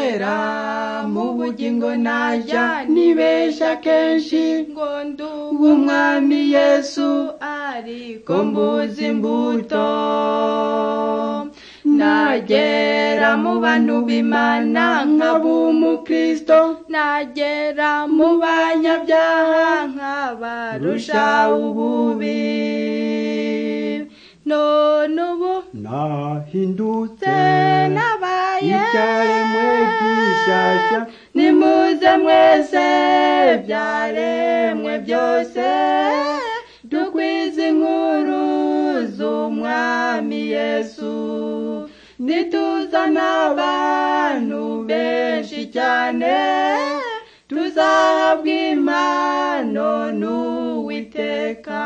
kera mu bugingo naja nibesha kenshi ngo nduwe w'umwami yesu ariko ko mbuze imbuto nagera mu bantu b'imana nkaba umukristo nagera mu mu banyabyaha banyabyaha nkabarusha rusha ububi ububi none ubu nahindutse nabaye icyaremwe gishyashya nimuze mwese byaremwe byose dukwize inkuru z'umwami yesu nituzana abantu benshi cyane tuzahabwa impano n'uwiteka